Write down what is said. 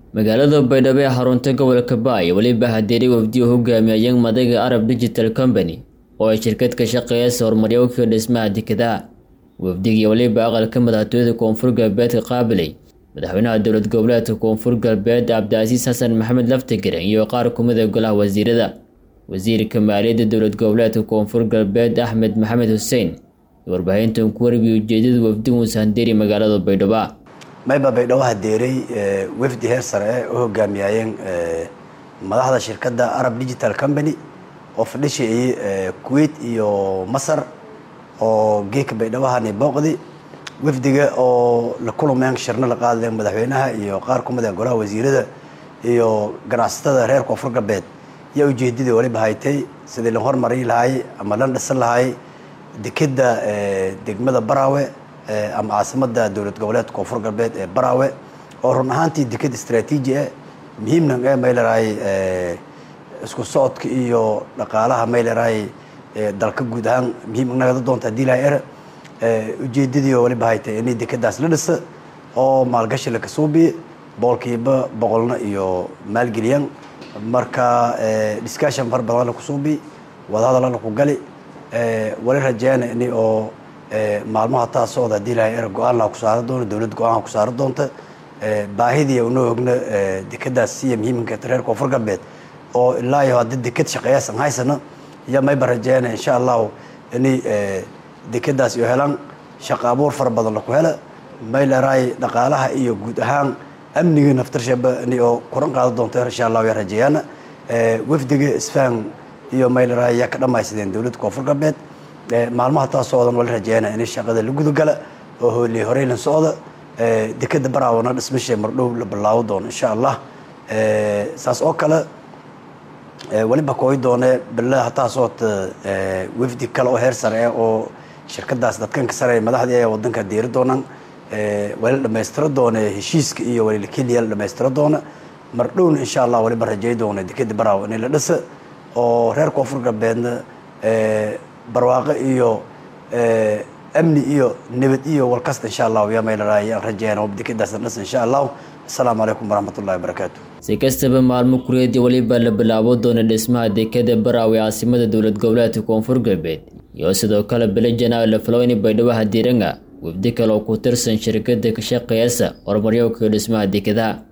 magaalada baydhabo ee xarunta gobolka baay weliba hadeeri wafdi u hogaamiyayeen madaga arab digital company oo ay shirkad ka shaqeeyasa horumaryowka dhismaha dekedaha wafdigii weliba aqalka madaxtooyada koonfur galbeedka qaabilay madaxweynaha dowlad goboleedka koonfur galbeed cabdicasiis xasan maxamed laftigaren iyo qaar kumida golaha wasiirada wasiirka maaliyadda dowlad goboleedka koonfur galbeed axmed maxamed xuseen iyo warbaahintan ku warbiya ujeedada wafdigu sahandeeri magaalada baydhabo mayba baydhabo hadeeray wafdi heer sare eh u hogaamiyayeen madaxda shirkadda arab digital company oo fadhishayay kuwait iyo masar oo geeka baydhabahani booqdi wafdiga oo la kulmeen shirno la qaadeen madaxweynaha iyo qaar ku mida golaha wasiirada iyo ganacsatada reer koonfur galbeed yaa ujeedadii waliba haytay sidii la hormarin lahaay ama la dhisan lahaay dekeda degmada baraawe ama caasimada dowlad goboleedka koonfur galbeed ee baraawe oo run ahaantii deked istraatiiji ah muhiimna ee maylaraay isku socodka iyo dhaqaalaha maylaraay dalka guud ahaan muhiim nagada doonta hadii laha er ujeedadii oo waliba haytay inay dekedaas la dhisa oo maalgashi la kasuubiye boqolkiiba boqolna iyo maalgeliyaan marka discussion far badan la kusuubi wadahadal la ku gali wali rajeena in oo maalmaha taa socda hadii laha er go-aan laha ku saara doono dowlad go-aanha ku saara doonta baahidii unoo ogna dekedaas siya muhiimka reer koonfur galbeed oo ilaa iyo haddi deked shaqeeyaasan haysana iyo mayba rajeena insha allahu inay dekedaas iyo helaan shaqo abuur fara badan laku hela maylaraay dhaqaalaha iyo guud ahaan amniga naftarshaba in oo kuran qaada doonto insha allahu ya rajeeyaana wafdiga isfahan iyo maylaraay yaa ka dhamaysadeen dowladda koonfur galbeed maalmaha taa socdan wala rajeeyana in shaqada la gudagala oo hooley horeylan socda dekeda baraawana dhismasha mardhow la bilaabo doono insha allah saas oo kale weliba kooyi doone bille hataa soota wafdi kale oo heer sare ah oo shirkadaas dadkanka sare madaxdii ee wadanka diiri doonaan wali la dhamaystiro doone heshiiska iyo wali keliya la dhamaystiro doona mardhowna insha allah waliba rajey doona dekeda baraawo in la dhisa oo reer koonfur galbeedna barwaaqo iyo amni iyo nabad iyo walkasta insha allahu yaa maylaraay aan rajeeyana dekedaas la dhisa insha allahu asalaamu calaykum waraxmatullahi wabarakaatu si kastaba maalmo kureedii weliba la bilaabo doona dhismaha dekeda baraawe caasimada dowlad goboleedka koonfur galbeed iyo sidoo kale bele janaayo la filowni baydhabo hadiiranga wafdi kale oo ku tirsan shirkada ka shaqeeyasa horumaryowka dhismaha dekedaha